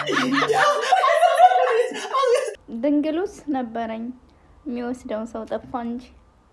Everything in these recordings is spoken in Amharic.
ድንግሉስ ነበረኝ የሚወስደውን ሰው ጠፋ እንጂ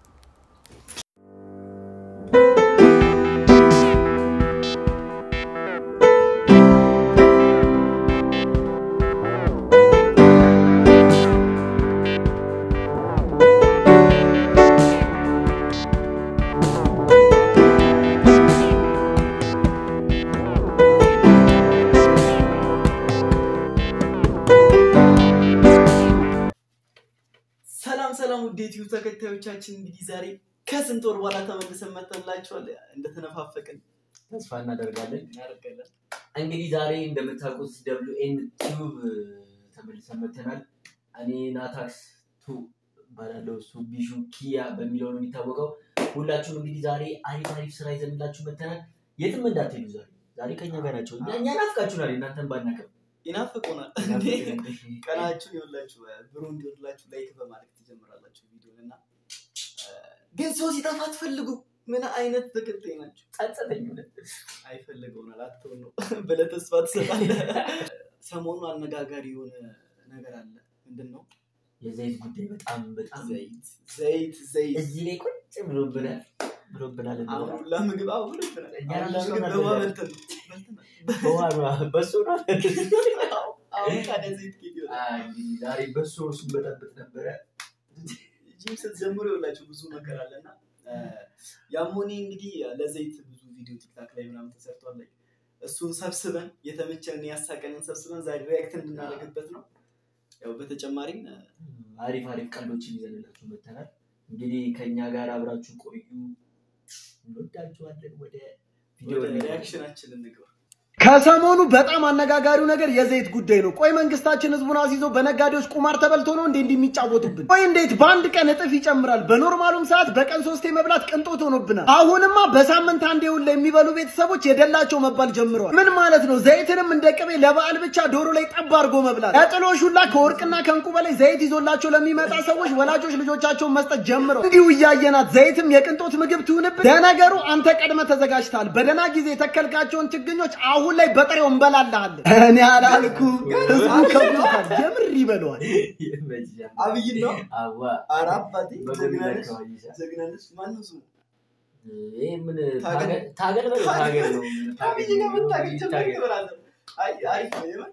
ሰላም ሰላም ውድ ዩቲዩብ ተከታዮቻችን እንግዲህ ዛሬ ከስንት ወር በኋላ ተመልሰን መጥተንላችኋል። እንደተነፋፈቅን ተስፋ እናደርጋለን። እናደርጋለን። እንግዲህ ዛሬ እንደምታውቁት ደብሊው ኤን ቲዩብ ተመልሰን መጥተናል። እኔ ናታክስ ቱ እባላለሁ። እሱ ቢሹ ኪያ በሚለው ነው የሚታወቀው። ሁላችሁም እንግዲህ ዛሬ አሪፍ አሪፍ ስራ ይዘንላችሁ መጥተናል። የትም እንዳትሄዱ ዛሬ ዛሬ ከኛ ጋር ናቸው። እኛ እኛ ናፍቃችሁናል። እናንተን ባናቀም ይናፍቁናል። ቀናችሁ ይኸውላችሁ ብሩ እንዲወድላችሁ ላይክ በማድረግ ትጀምራላችሁ ቪዲዮን እና ግን ሰው ሲጠፋ አትፈልጉ። ምን አይነት ተከታይ ናቸው? ጸጸተኝ አይፈልገውናል አትሆን ነው ብለህ ተስፋ ትሰጣለህ። ሰሞኑ አነጋጋሪ የሆነ ነገር አለ። ምንድን ነው? የዘይት ጉዳይ በጣም በጣም ዘይት ዘይት ዘይት እዚህ ላይ ቁጭ ብሎብናል ብሎብናል። አሁን ሁላ ምግብ አሁን ብሎብናል። እኛ አሁን ራሱ ምግብ በልተናል። በውሃ በልተን ነው። በልተናል። በውሃ ነው በሱ ነው አሁን ታዲያ ዘይት ኬት ይሆናል? አይ፣ እንግዲህ ዛሬ በሱ እሱን በጠብጥ ነበረ። ጂም ስትጀምሩ የላችሁ ብዙ ነገር አለ እና ያሞኔ እንግዲህ ለዘይት ብዙ ቪዲዮ ቲክታክ ላይ ምናምን ተሰርቷል። ላይ እሱን ሰብስበን የተመቸንን ያሳቀንን ሰብስበን ዛሬ ሪያክት እንድናደርግበት ነው። ያው በተጨማሪም አሪፍ አሪፍ ቀልዶችን ይዘንላችሁ መጥተናል። እንግዲህ ከኛ ጋር አብራችሁ ቆዩ። እንወዳችኋለን። ወደ ቪዲዮ ወደ እንግባ። ሪያክሽናችን እንግባ። ከሰሞኑ በጣም አነጋጋሪው ነገር የዘይት ጉዳይ ነው። ቆይ መንግስታችን ህዝቡን አስይዞ በነጋዴዎች ቁማር ተበልቶ ነው እንዴ እንዲህ የሚጫወቱብን? ቆይ እንዴት በአንድ ቀን እጥፍ ይጨምራል? በኖርማሉም ሰዓት በቀን ሶስቴ መብላት ቅንጦት ሆኖብናል። አሁንማ በሳምንት አንዴ ሁላ የሚበሉ ቤተሰቦች የደላቸው መባል ጀምረዋል። ምን ማለት ነው? ዘይትንም እንደ ቅቤ ለበዓል ብቻ ዶሮ ላይ ጠብ አድርጎ መብላት። ለጥሎሽ ሁላ ከወርቅና ከእንቁ በላይ ዘይት ይዞላቸው ለሚመጣ ሰዎች ወላጆች ልጆቻቸውን መስጠት ጀምረው እንዲሁ እያየናት ዘይትም የቅንጦት ምግብ ትሁንብን። ለነገሩ አንተ ቀድመ ተዘጋጅተሃል። በደህና ጊዜ የተከልካቸውን ችግኞች አሁን ላይ በጥሬው እንበላልሃለን። እኔ አላልኩ ህዝቡ ከብቶታል። የምር ይበለዋል። ይመችሻል። አብይ ነው አዋ ኧረ አባቴ በጎን ጀግናነሽ አካባቢ ይሻል። ጀግናነሽ ማነው ስሙ? ይሄ ምን ታገል- ታገል ታገል በለው ታገል ነው። አብይ ጋር መታገል ጀምር ታገል። ይበላል። አይ አሪፍ ነው የምር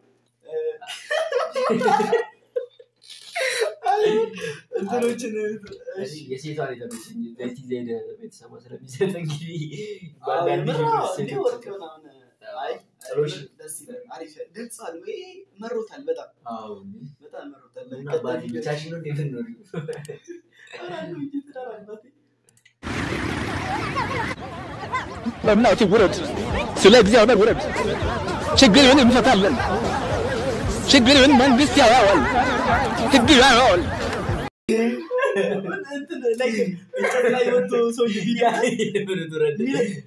አይ፣ እንትኖችን እሺ የሴቷን የተመቸኝ ዘይቲ ዘይደ ቤተሰቧ ስለሚሰጥ እንግዲህ አዎ፣ በአንዳንድ የምር አዎ፣ ሴቶች- እንዲህ ወርቅ ምናምን አይ ጥሎሽ ደስ ይላል። አሪፍ ድምፅ አለው። ይሄ መሮታል፣ በጣም አዎ በጣም መሮታል። እና ባዲ ብቻሽን ነው እንዴት ነው ኧረ አንዱ እንጂ ትዳር አባቴ በእምናቱ ውረድ፣ ስለ እግዚአብሔር ውረድ። ችግርን እንፈታለን። ችግርን መንግስት ያየዋል፣ ህግ ያየዋል። እንትን ላይ እንጨት ላይ ወጥቶ ሰው ቪዲዮ ምን ትረድ ሚለ-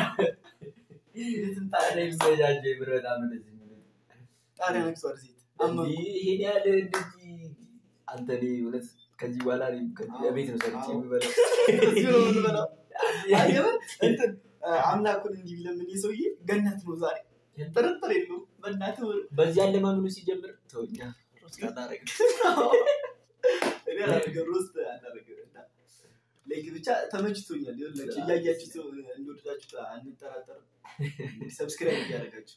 ይመጃጀ ብረታ እንደዚህ ጣሪያ ነክሷል። ዜት አመንኩ። ይሄን ያህል እንደዚህ አንተ እኔ እውነት ከዚህ በኋላ እኔ ከዚህ ቤት ነው ሰርቼ አዎ። የሚበላው እዚሁ ነው የምንበላው። አይ የምር እንትን አምላኩን እንዲህ ቢለምን ይህ ሰውዬ ገነት ነው ዛሬ ጥርጥር የለውም። በእናትህ ወር- በዚህ አለማመኑ ሲጀምር ተወኛ ሮስት አላረግም እኔ አላደርግም፣ ሮስት አላደርግም። እና ላይክ ብቻ ተመችቶኛል። ይኸውላችሁ እያያችሁ እንደወደዳችሁ አንጠራጠርም። ሰብስክራይብ እያደረጋችሁ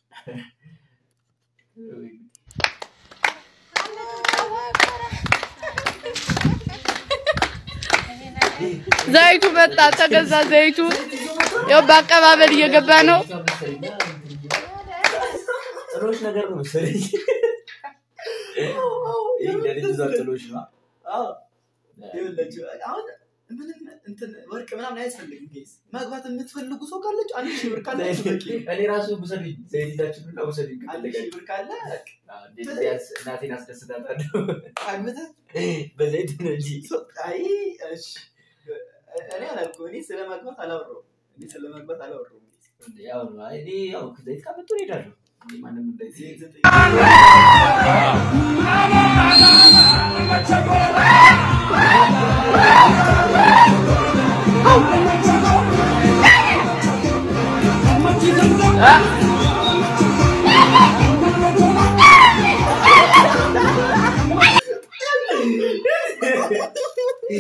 ዘይቱ መጣ፣ ተገዛ ዘይቱ። ያው በአቀባበል እየገባ ነው። ጥሎሽ ነገር ነው መሰለኝ ይህ ለልጅ ዛ ጥሎሽ ነው አዎ ይኸውላችሁ አሁን ምንም እንትን ወርቅ ምናምን አያስፈልግም። ጌስ ማግባት የምትፈልጉ ሰው ካለች አንድ ሺህ ብር ካላችሁ በቂ ነው። እኔ ራሱ ውሰድኝ ዘይት ይዛችሁ ብላ ውሰድኝ አንድ ሺህ ብር ካለ እንዴት ቢያንስ እናቴን አስደስታታለሁ አግብተህ በዘይት ነው እንጂ ሰው- አይ እሺ እኔ አላልኩም። እኔ ስለ ማግባት አላወራሁም። እኔ ስለ ማግባት አላወራሁም። ያው ነው አይ እኔ ያው ዘይት ካመጡ እሄዳለሁ እኔ ማንም እንደዚህ ዜት ዘጠኝ አ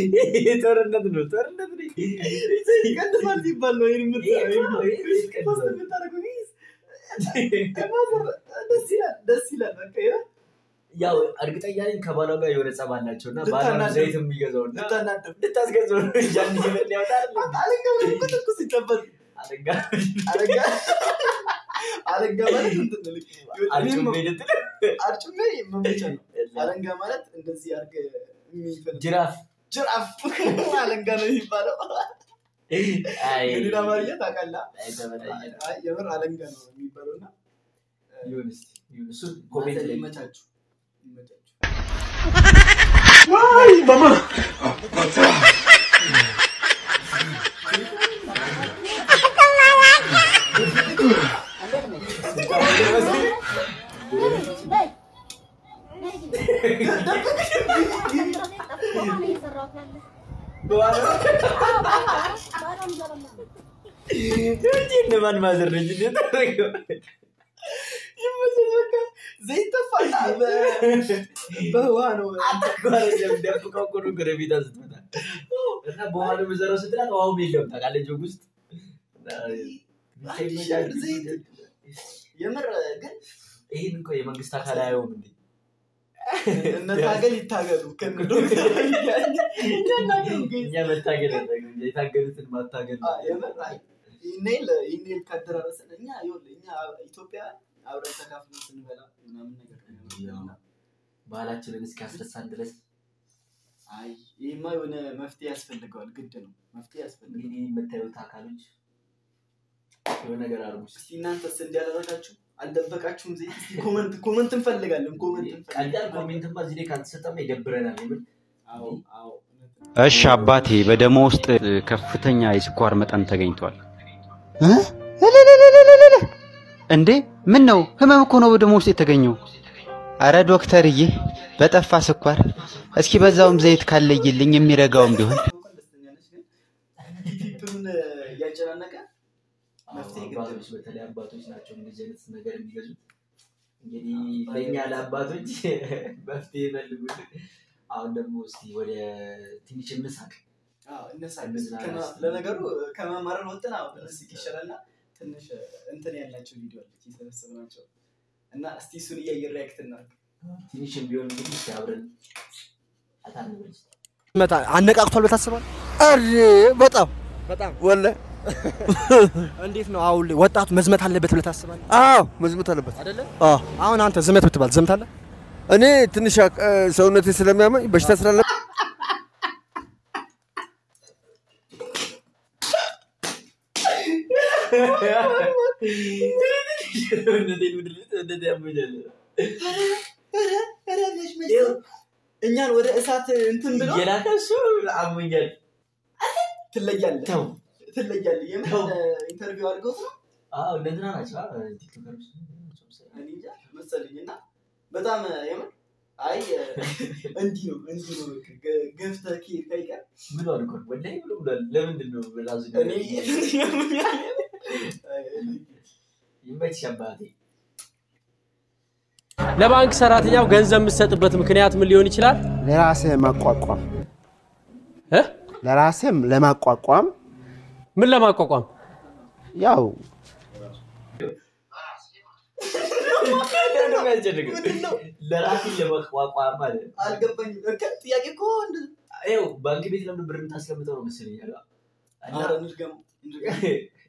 ጦርነት ነው ጦርነት ነው። ይቀንሳል ሲባል ነው ይሄን የምትሰራው። ይሄ ይሄን ይቀንሳል። ፖስት የምታደርገው ይሄ ደስ ይላል ደስ ይላል። በቃ ይሄ ያው እርግጠኛ ነኝ ከባሏ ጋር የሆነ ጸብ አላቸው እና ባሏ ልታናደው- ዘይት የሚገዛው እና ልታናደው ልታስገዛው ነው ያን ይበል ያወጣል አለንጋ ብለህ እኮ ትኩስ ይጠበል አለጋ አለንጋ አለንጋ ማለት እንትን ነው ልክ አርጩሜ እኔም ልትል አርጩሜ መሞቻ ነው። አለንጋ ማለት እንደዚህ አድርገህ የሚፈነዳ ጅራፍ ጅራፍ አለንጋ ነው የሚባለው። አይ እንግዲህ አማርኛ ታውቃለህ? አይ ተበላየ አይ የምር አለንጋ ነው የሚባለው እና ይሁን እስኪ ይሁን እሱን ኮሜንት ላይ ይመቻችሁ ይመቻችሁ። ማን ማዘረጅ እንደተደረገው ይመችህ በቃ ዘይት ተፋና በውሃ ነው ደብቀው እኮ ነው ጎረቤቷ ስትመጣ እና በውሃ ነው የምዘራው ስትላት ውሃውም የለም ታውቃለች ጆግ ውስጥ የምር ግን ይህን እኮ የመንግስት አካል አየውም እንዴ እነ ታገል ይታገሉ ከነ ዶክተር እኛ እናገሩ ግን እኛ መታገል ያለብን እንጂ የታገሉትን ማታገል አ- የምር አይ ኢሜል ኢሜል ካደራረሰን እኛ ይኸውልህ እኛ ኢትዮጵያ አብረን ተካፍለን ስንበላ ምናምን ነገር ነው የምንበላው። ባህላችንን እስኪያስረሳን ድረስ አይ ይህማ የሆነ መፍትሄ ያስፈልገዋል፣ ግድ ነው መፍትሄ ያስፈልገዋል። እንግዲህ የምታዩት አካሎች የሆነ ነገር አድርጉ እስኪ። እስቲ እናንተስ እንዲያደረጋችሁ አልደበቃችሁም? ዜ እስቲ ኮመንት ኮመንት እንፈልጋለን፣ ኮመንት ቀላል እንፈልጋለን። ኮሜንትማ እዚህ ላይ ካልተሰጠማ ይደብረናል። የምር አዎ አዎ እውነት ነው። እሺ አባቴ፣ በደሞ ውስጥ ከፍተኛ የስኳር መጠን ተገኝቷል። እንዴ ምን ነው? ህመም እኮ ነው በደሞ ውስጥ የተገኘው። አረ ዶክተርዬ፣ በጠፋ ስኳር እስኪ በዛውም ዘይት ካለይልኝ የሚረጋውም ቢሆን እንኳን ደስተኛ ነች፣ ግን ፊቱን እያጨናነቀ መፍትሄ ግድ ነው። አባቶች በተለይ አባቶች ናቸው እንደዚህ አይነት ነገር የሚገዙት። እንግዲህ ለእኛ ለአባቶች መፍትሄ ፈልጉልን። አሁን ደግሞ እስኪ ወደ ትንሽ እንሳቅ። አዎ፣ እነሳ- እንዝናና ከማ- እስቲ። ለነገሩ ከመማረር ወጥን አሁን እስኪ ይሻላልና ትንሽ እንትን ያላቸው ቪዲዮ አለች የሰበሰብናቸው እና እስቲ እሱን እያየን ሪያክት እናድርግ። ትንሽም ቢሆን እንግዲህ እስኪ አብረን ፈታ እንበል እስኪ። መጣ አነቃቅቷል በታስባል አሬ በጣም በጣም ወለ እንዴት ነው አሁን ላይ ወጣቱ መዝመት አለበት ብለህ ታስባለህ? አዎ መዝመት አለበት። አይደለ? አዎ አሁን አንተ ዝመት ብትባል ዘምታለህ? እኔ ትንሽ አቅ- ሰውነቴ ስለሚያመኝ በሽታ ስላለ እውነቴን ምድር እንደዚህ ያመኛል። እኛን ወደ እሳት እንትን ብሎ እየላከ እሱ አሞኛል። ትለያለህ ተው ትለያለህ። የምን ተው። ኢንተርቪው አድርገው ነው አዎ እነ እንትና ናቸው አ፣ ቲክቶከሮች ናቸው መሰለኝ። እኔ እንጃ መሰለኝ እና በጣም የምን አይ እንዲህ ነው እንዲህ ነው በቃ ገ- ገፍተህ ከሄድክ አይቀር ብሏል እኮ ወላሂ ብሎ ብሏል። ለምንድን ነው ራሱ እኔ ይመችሽ አባቴ። ለባንክ ሰራተኛው ገንዘብ የምትሰጥበት ምክንያት ምን ሊሆን ይችላል? ለራሴ ማቋቋም እ? ለራሴም ለማቋቋም ምን ለማቋቋም? ያው ምንድን ነው የሚያስጨንቀው? ለራሴ ለመቋቋም ማለት ነው። አልገባኝም። በቃ ጥያቄ እኮ እንደ- ይኸው ባንክ ቤት ለምን ብር የምታስቀምጠው ነው መሰለኝ ያለው። እና ኧረ እንድገመው፣ እንድገመው።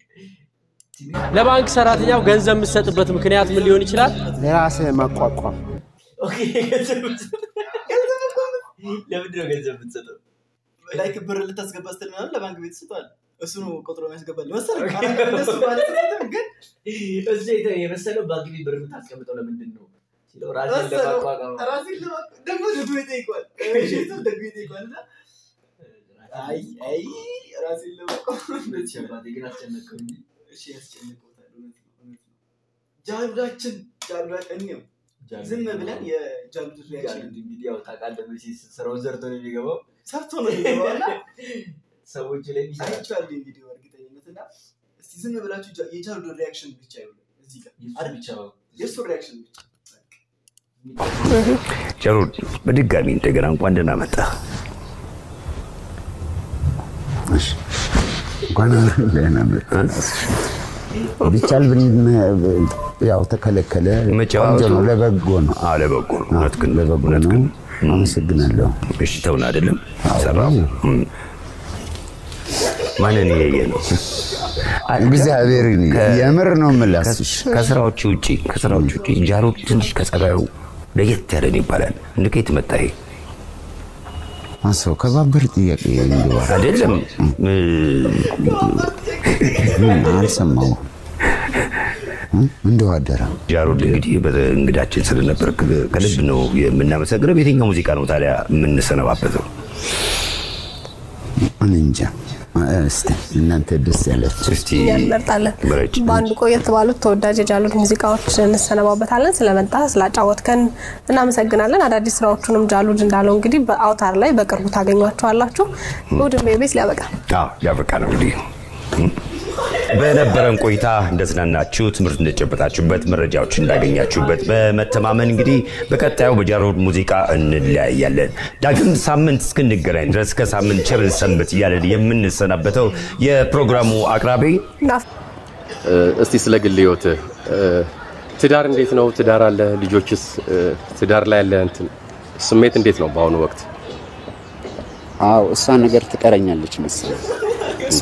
ለባንክ ሰራተኛው ገንዘብ የምትሰጥበት ምክንያት ምን ሊሆን ይችላል? ለራሴ ማቋቋም ኦኬ፣ ገንዘብ የምትሰጠው- ለምንድን ነው ገንዘብ የምትሰጠው? ላይክ ብር ልታስገባ ስትል ምናምን ለባንክ ቤት ስቷል። እሱ ነው ቆጥሮ የሚያስገባል መሰለኝ። አላውቅም፣ እንደሱ ማለት አይደለም፣ ግን እሱ የተ- የመሰለው ባንክ ቤት ብር የምታስቀምጠው ለምንድን ነው ሲለው ራሴን መሰለው ለማቋቋም ራሴን ለማ- ደግሞ ደግሞ ይጠይቋል። እሺ፣ እሱ ደግሞ ይጠይቋል እና አይ አይ ራሴን ለማቋቋም እውነት አባቴ ግን አስጨነቀው እንጂ እሺ ያስጨንቀውታል። እውነት ነው፣ እውነት ነው። ጃሉዳችን ጃሉዳችን እኔው ዝም ብለን የጃሉድ ሪያክሽን ጃሉድ እንግዲህ ያው ታውቃለህ መቼስ ስራውን ሰርቶ ነው የሚገባው ሰርቶ ነው የሚገባው እና ሰዎች ላይ ይሰራል። አይቼዋለሁ ይሄን ቪዲዮ እርግጠኝነት እና እስቲ ዝም ብላችሁ ጃ- የጃሉድ ሪያክሽን ብቻ ይሁን እዚህ ጋር የእሱ አይደል? ብቻ የእሱ ሪያክሽን ብቻ ጀሩድ በድጋሚ እንደገና እንኳን ደህና መጣ። እንኳን ደህና መጣህ። ቢቻል ብን ያው ተከለከለ። ቆንጆ ነው፣ ለበጎ ነው። አዎ ለበጎ ነው። እውነት ግን ለበጎ ነው። አመሰግናለሁ። እሺ ተውን አይደለም ሰራው ማንን እያየ ነው? እግዚአብሔር የምር ነው የምልህ። ከስራዎች ውጭ ከስራዎች ውጭ ጃሮድ ትንሽ ከጸባዩ ለየት ያለ ነው ይባላል። እንደ ከየት መጣ ይሄ? አሰው ከባበር ጥያቄ እንዲዋ አይደለም አልሰማሁም። እንደው አደረ ጃሮድ እንግዲህ እንግዳችን ስለነበር ከልብ ነው የምናመሰግነው። የትኛው ሙዚቃ ነው ታዲያ የምንሰነባበተው? እኔ እንጃ። እስቲ እናንተ ደስ ያላችሁ እስቲ እኛ እንመርጣለን። በአንዱ ቆየት ባሉት ተወዳጅ የጃሉድ ሙዚቃዎች እንሰነባበታለን። ስለመጣ ስላጫወትከን እናመሰግናለን። አዳዲስ ስራዎቹንም ጃሉድ እንዳለው እንግዲህ በአውታር ላይ በቅርቡ ታገኟቸዋላችሁ። እሑድን ቤቤስ ሊያበቃ አዎ ያበቃ ነው እንግዲህ በነበረን ቆይታ እንደዝናናችሁ ትምህርት እንደጨበጣችሁበት መረጃዎች እንዳገኛችሁበት በመተማመን እንግዲህ በቀጣዩ በጃሮድ ሙዚቃ እንለያያለን። ዳግም ሳምንት እስክንገናኝ ድረስ ከሳምንት ቸር ሰንብት እያለን የምንሰናበተው የፕሮግራሙ አቅራቢ እስቲ ስለ ግል ህይወትህ ትዳር እንዴት ነው? ትዳር አለ? ልጆችስ? ትዳር ላይ ያለ እንትን ስሜት እንዴት ነው በአሁኑ ወቅት? አዎ እሷ ነገር ትቀረኛለች መሰለኝ። እሷ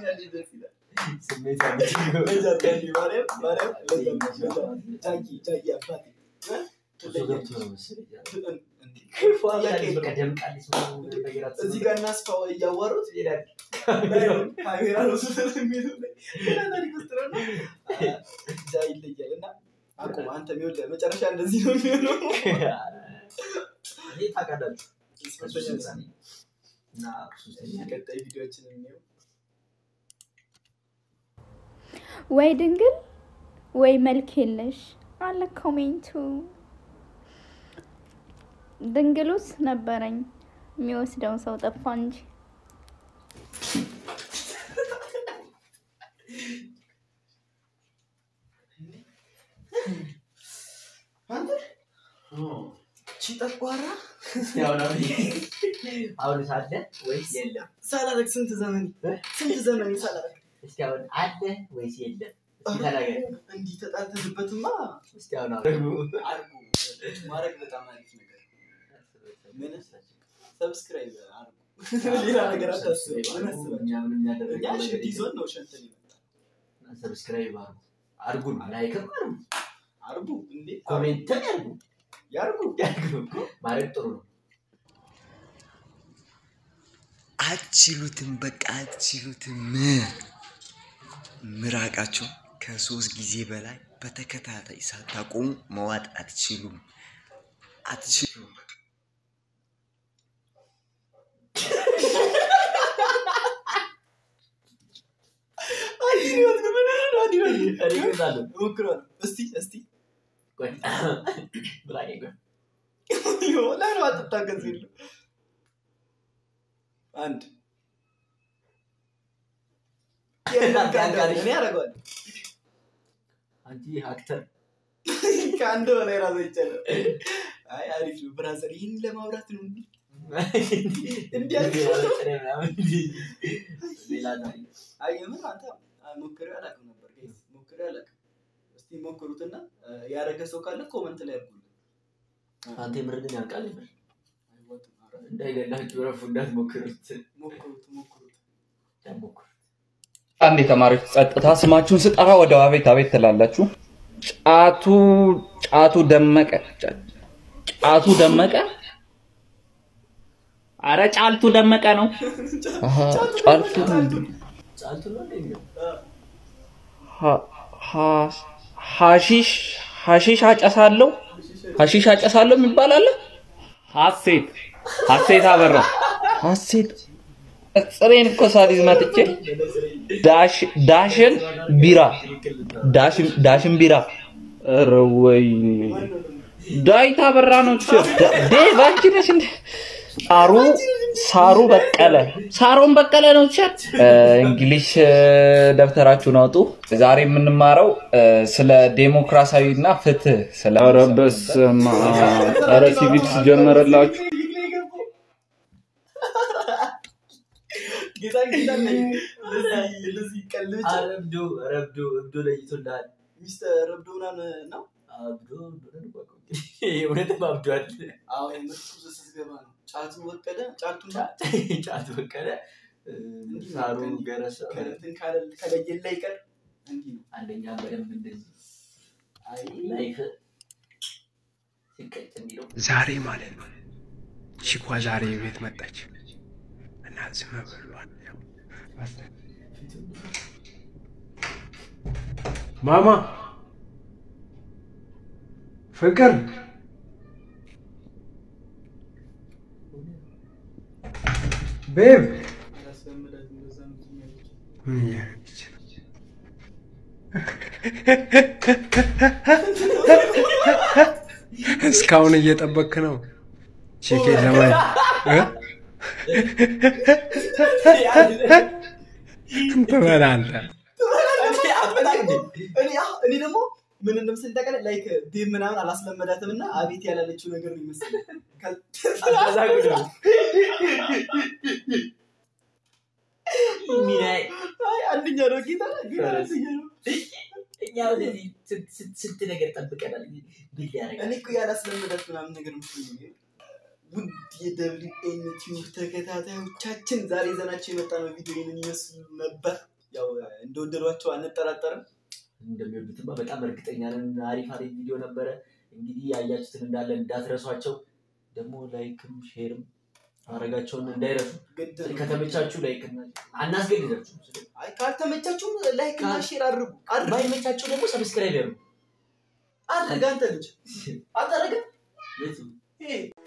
እዚህ ጋር እናስፋው እያዋሩት ካሜራ ነው የሚሉ ሌላ ታሪክ ውስጥ ነው እና እዛ ይለያል እና አቁም አንተ የሚወደ መጨረሻ እንደዚህ ነው የሚሆነው ቀጣይ ቪዲዮችን የሚየው ወይ ድንግል ወይ መልክ የለሽ አለ ኮሜንቱ። ድንግሉስ ነበረኝ የሚወስደውን ሰው ጠፋ እንጂ ቺ ጠቋራ አሁን ሳለ ወይስ የለም? ሳላረግ ስንት ዘመን ስንት ዘመን ሳላረግ እስኪ አሁን አለ ወይስ የለም? እስኪ ተናገር። እንዲህ ተጣልተህበትማ እስኪ አሁን አድርጉ። አድርጉ ማድረግ በጣም አሪፍ ነገር ምን ሰብስክራይብ አድርጉ ሌላ ነገር አታስቡ ምን አስባችሁ እኛ ምንም ያደረግነው እኛ ነገር ሽት ይዞን ነው ሸንተን ይመጣል ሰብስክራይብ አድርጉ፣ አድርጉን፣ ላይክም አድርጉ፣ አርጉ እንዴ ኮሜንትም ያድርጉ። ያርጉ ያድርጉ እኮ ማድረግ ጥሩ ነው። አትችሉትም፣ በቃ አትችሉትም። ምራቃቸው ከሶስት ጊዜ በላይ በተከታታይ ሳታቆሙ መዋጥ አትችሉም፣ አትችሉም። ሞክሯል እስቲ እስቲ ብላኝ ቆይ ላይ ነው አትታገዝ የለም አንድ እኔ ያደርገዋል አንቺ አክተር ከአንድ በላይ ራሱ ይቻላል አይ አሪፍ ነው ብራዘር ይህን ለማውራት ነው እንዲ ሌላ ታሪክ አይ የምር አንተ ሞክሬው አላውቅም ነበር ጋይስ ሞክሬው አላውቅም እስቲ ሞክሩትና ያደረገ ሰው ካለ ኮመንት ላይ አድርጉልን አንተ የምር ግን ያውቃል ይበል እንዳይገላችሁ ረፉ እንዳትሞክሩት ሞክሩት ሞክሩት ሞክሩት አንድ የተማሪዎች ጸጥታ ስማችሁን ስጠራ ወደ አቤት አቤት ትላላችሁ። ጫቱ ጫቱ ደመቀ ጫ- ጫቱ ደመቀ አረ ጫልቱ ደመቀ ነው። አሃ፣ ጫልቱ ጫልቱ ነው እንደሚለው ሀ- ሀ- ሀሺሽ ሀሺሽ አጨሳለሁ ሀሺሽ አጨሳለሁ የሚባል አለ። ሀሴት ሀሴት አበራ ሀሴት ጽሬን እኮ ሳሊዝ መጥቼ ዳሽ- ዳሽን ቢራ ዳሽን ዳሽን ቢራ ኧረ ወይኔ ዳዊት አበራ ነው እሱ። ዳ- ዴቭ አንቺ ነሽ እንደ ሳሩ ሳሩ በቀለ ሳሮን በቀለ ነው ቸ እንግሊሽ እ፣ ደብተራችሁን አውጡ። ዛሬ የምንማረው እ፣ ስለ ዴሞክራሲያዊና ፍትህ ስለ ኧረ በስመ አብ። ኧረ ሲቪክስ ጀመረላችሁ። ጌታ እንደዚህ ቀልድ ብቻ ረብዶ ረብዶ እብዶ ለይቶልሃል። ሚስተር ረብዶ ምናምን ነው አብዶ እውነትም አብዷል። አዎ የምርቱ ስትገባ ነው ጫቱ ወቀደ ጫቱ ጫቱ ወቀደ ሳሩ ገረሰ ከእንትን ካለ- ከለየለ ይቀር እንዲህ ነው። አንደኛ በደንብ እንደዚህ ላይፍ ሲቀጭ እንዲለው ዛሬ ማለት ነው ቺኳ ዛሬ ቤት መጣች እና ዝም ብሏል። ማማ ፍቅር ቤብ ያስለምዳት እንደዛ ነው የሚያደርገው። ምን እያደረገች ነው? እስካሁን እየጠበክ ነው ቼኬ ለማየት እ? ትበላለህ። እኔ አሁ- እኔ ደግሞ ምን እንደምስል ታውቃለህ? ላይክ ቤብ ምናምን አላስለመዳትም እና አቤት ያላለችው ነገር ነው ይመስል አንደኛ ነው ጌታ ግን አንደኛ ነው። እኛ ወደዚህ ስንት- ስንት- ስንት ነገር ጠብቀናል። ቢል ያደርጋል እኔ እኮ ያላስለመዳት ምናምን ነገር መስሎኝ ነው። ውድ የደብሊው ኤን ቲዩብ ተከታታዮቻችን ዛሬ ይዘናቸው የመጣ ነው ቪዲዮ ይህንን ይመስሉ ነበር። ያው እንደወደዷቸው አንጠራጠርም። እንደሚወዱትማ በጣም እርግጠኛ ነን። አሪፍ አሪፍ ቪዲዮ ነበረ። እንግዲህ ያያችሁትን እንዳለ እንዳትረሷቸው። ደግሞ ላይክም ሼርም ማድረጋቸውን እንዳይረሱ። ከተመቻችሁ ላይክ እና- አናስገድዳችሁም። አይ ካልተመቻችሁም ላይክ እና ሼር አድርጉ። ባይመቻችሁ ደግሞ ሰብስክራይብ ያድርጉ። አድርግ አንተ ልጅ አታረግም? የቱ? ይሄ